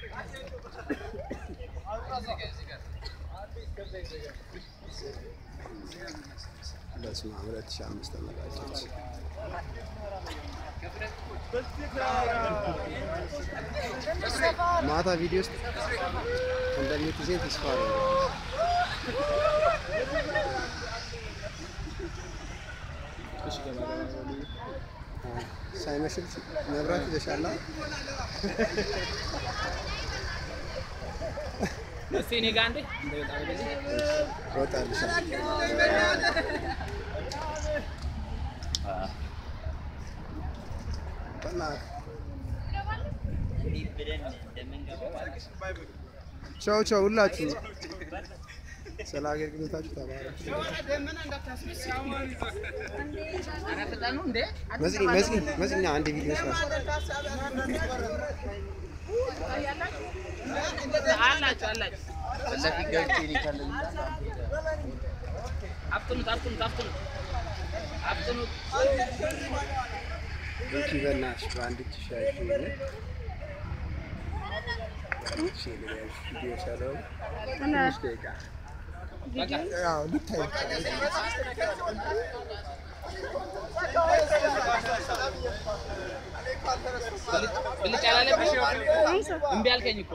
በስመ አብ ሁለት ሺህ አምስት ተመራቂዎች ማታ ቪዲዮ ውስጥ እንደምትይዘኝ ተስፋ አደርጋለሁ። ሳይመሽል መብራት ይዘሻላ? እስቲ እኔ ጋር አንዴ እንደወጣ ወደዚህ እወጣልሻለሁ። በእናትህ ቻው ቻው ሁላችሁ ስለ አገልግሎታችሁ ተባረኩ። መዝኒ መዝኒ መዝኛ አንድ ቪዲዮ ስራ አላችሁ አላችሁ አፍጥኑት አፍጥኑት አፍጥኑት አፍጥኑት ቤኪ በእናትሽ በአንድ እጅ ሻይ ቪዲዮ ሰራው ትንሽ ደቂቃ ያው ልታይ ብልጭ አላለብሽ እምቢ አልከኝ እኮ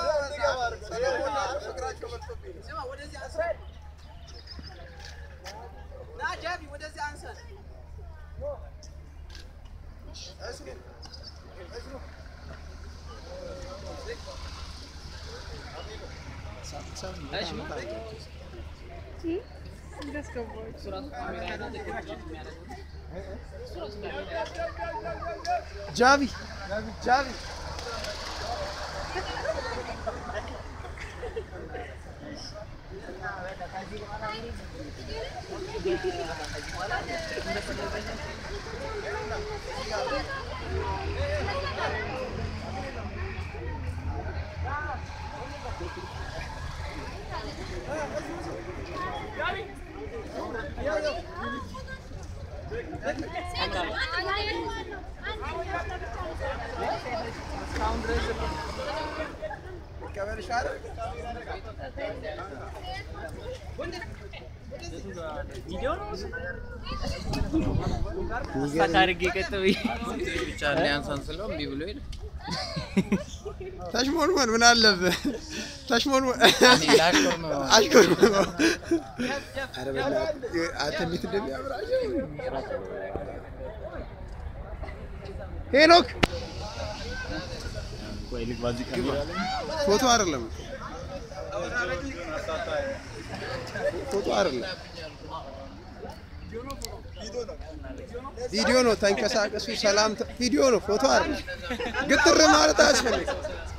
እሱ ራሱ ካሜራ ያዘ የሚያደርገው እሱ ራሱ ካሜራ ጃቪ ጃቪ ታርጌ ቀጥ ብዬ ብቻ ሊያንሳን ስለው እምቢ ብሎ ሄደ። ተሽሞንሞን ምን አለብህ? ተሽሞንሞን እኔ ላሽኮርመው። አሽኮርመው። ኧረ በእናትህ አንተ እንዴት እንደሚያምራቸው ሄኖክ ፎቶ አይደለም ፎቶ አይደለም ቪዲዮ ነው። ተንቀሳቀሱ። ሰላም ተ- ቪዲዮ ነው፣ ፎቶ አይደለም። ግትር ማለት አያስፈልግም።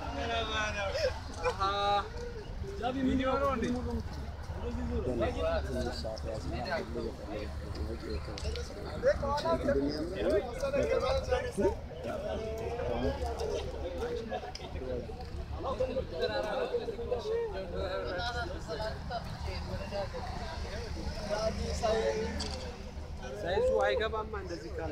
ሳይዙ አይገባማ እንደዚህ ካለ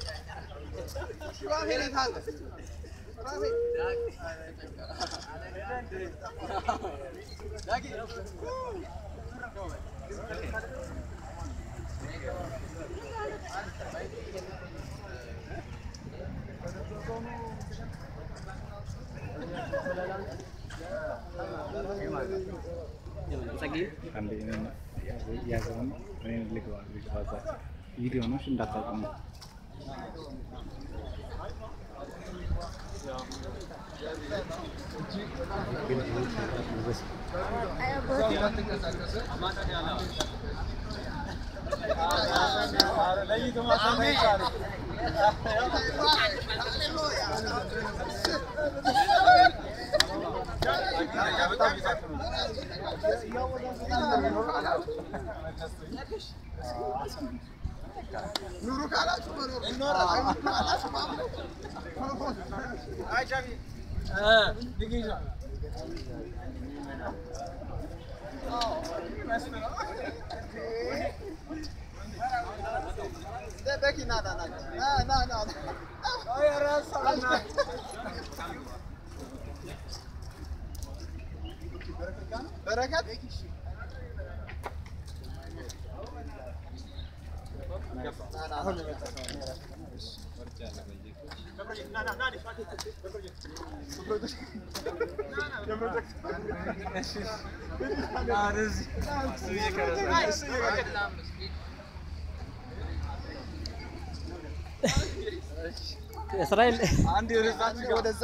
ቪዲዮ ነው እንዳታቆሙ። ኑሩ ካላችሁ መኖር ይኖራል። ካላችሁ ማምነው በቂ ና ና ና ና ና ና በረከት እስራኤል አንድ ወደዛ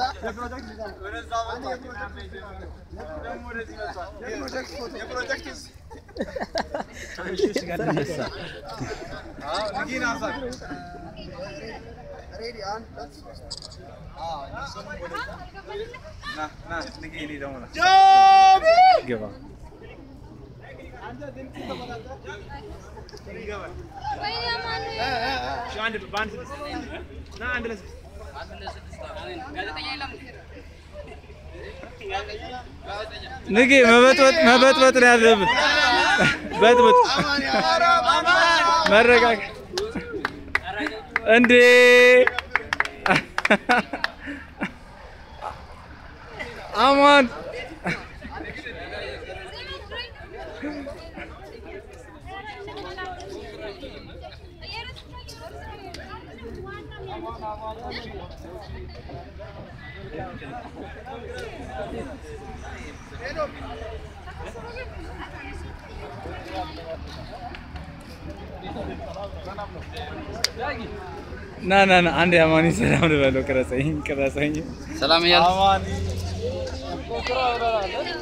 ግባ ጋዜጠኛ የለም ንጌ መበጥበጥ መበጥበጥ ነው ያለብን። በጥብጥ መረጋጋት እንዴ! አማን ና ና ና አንድ አማኒ ሰላም ልበለው። ቅረጸኝ ቅረጸኝ። ሰላም እያልኩ አማኒ